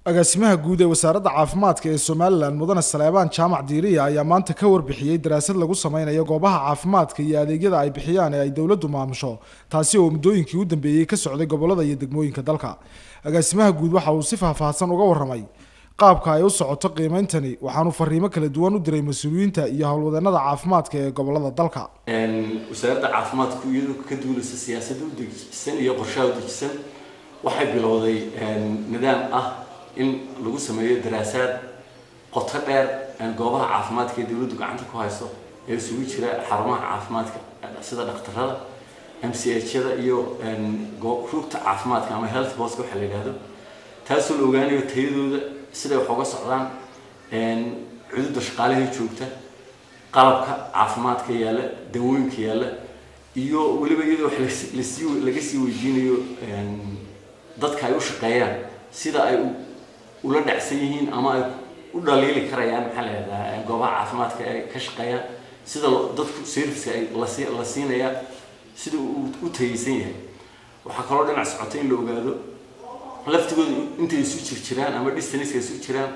agaasimaha guud ee wasaaradda caafimaadka ee somalilan mudane saleebaan jaamac diiriya ayaa maanta ka warbixiyey daraasad lagu sameynayo goobaha caafimaadka iyo adeegyada ay bixiyaan ee ay dowladdu maamusho taasi oo muddooyinkii u dambeeyey ka socday gobolada iyo degmooyinka dalka agaasimaha guud waxa uu si faahfaahsan uga warramay qaabka ay u socoto qiimeyntani waxaanu fariimo kala duwan u diray mas-uuliyiinta iyo howlwadeenada caafimaadka ee gobolada dalka wasaaradda caafimaadku iyadoo ka duuleysa siyaasadda u dejisan iyo qorshaha u dejisan waxay bilowday nidaam ah in lagu sameeyo daraasaad qoto dheer goobaha caafimaadka ee dowladdu gacanta ku hayso ee isugu jira xarumaha caafimaadka sida dhakhtarada m c h-yada iyo rugta caafimaadka ama health boska waxa la yidhahdo taasoo la ogaanayo tayadooda siday wax uga socdaan cududa shaqaalihii joogta qalabka caafimaadka yaalla dawooyinka yaalla iyo weliba iyadoo wax lasii laga sii weydiinayo dadka ay u shaqeeyaan sida ay ula dhacsan yihiin ama ay u dhaliili karayaan maxaa la yidhahdaa goobaha caafimaadka ay ka shaqeeyaan sida dadku serviceka ay lasi la siinaya sida uu u tayeysan yahay waxaa kaloo dhinac socota in la ogaado laftigooda intay isu jir jiraan ama distanceka isu jiraan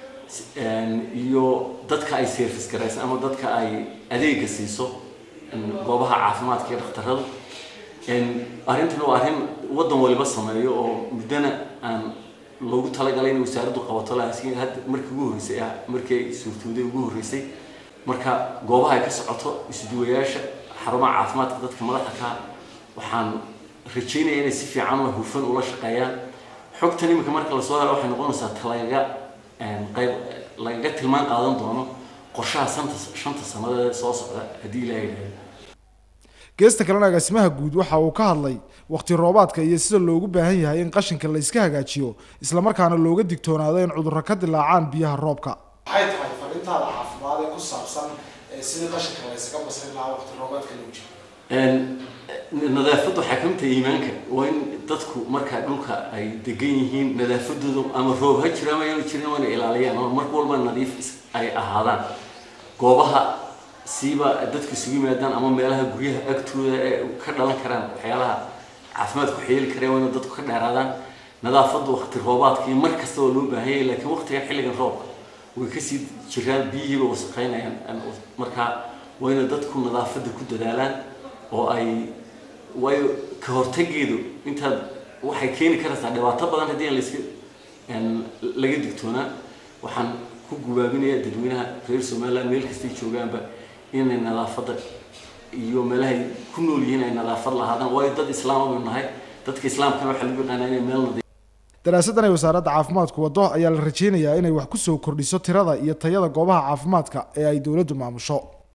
iyo dadka ay service garaysan ama dadka ay adeega siiso goobaha caafimaadka iyo dhakhtarada arrintan waa arrin waddan waliba sameeyo oo muddana aan loogu talagalay in wasaaraddu qabato laakiin hadda markii ugu horreysay ah markii ay suurtooday ugu horreysay marka goobaha ay ka socoto isduwayaasha xarumaha caafimaadka dadka madaxda ka waxaan rajeynaya inay si fiican oo hufan ula shaqeeyaan xogtan iminka marka lasoo helo waxay noqonaysaa talagaga qayb lagaga tilmaan qaadan doono qorshaha santa shanta sannadeed soo socda haddii ilaahay yidhahdo geesta kalena agaasimaha guud waxa uu ka hadlay waqti roobaadka iyo sida loogu baahan yahay in qashinka la iska hagaajiyo islamarkaana looga digtoonaado in cudurro ka dilaacaan biyaha roobka maxay tahay fariintaada caafimaad ee ku saabsan sidii qashinka la ysaga basrin lahaa waqti roobaadka lagu jiro nadaafaddu waxaa ka mid tahay iimaanka waa in dadku markaa dhulka ay degan yihiin nadaafadooda ama roob ha jiro ama yaanu jirin waa inay ilaaliyaan oo mar walba nadiif ay ahaadaan goobaha siiba dadku isugu yimaadaan ama meelaha guryaha agtooda ee ka dhalan karaan waxyaalaha caafimaadku xeeli kareen waa inay dadku ka dheeraadaan nadaafaddu waqti roobaadka iyo mar kasta oo loo baahan yahay laakiin waqtigan xilligan roobka way kasii jiraan biyihiiba wasaqeynayaan markaa waa inay dadku nadaafadda ku dadaalaan oo ay waayo ka hortageedu intaad waxay keeni karaysaa dhibaato badan haddii aan layska laga digtoonaa waxaan ku gubaabinayaa dadweynaha reer somaliland meel kastay joogaanba inay nadaafadda iyo meelahay ku nool yihiin ay nadaafad lahaadaan waayo dad islaam aynu nahay dadka islaamkana waxaa lagu yaqaanaa inay meel nadiif daraasaddan ay wasaaradda caafimaadku waddo ayaa la rajeynayaa inay wax ku soo kordhiso tirada iyo tayada goobaha caafimaadka ee ay dowladdu maamusho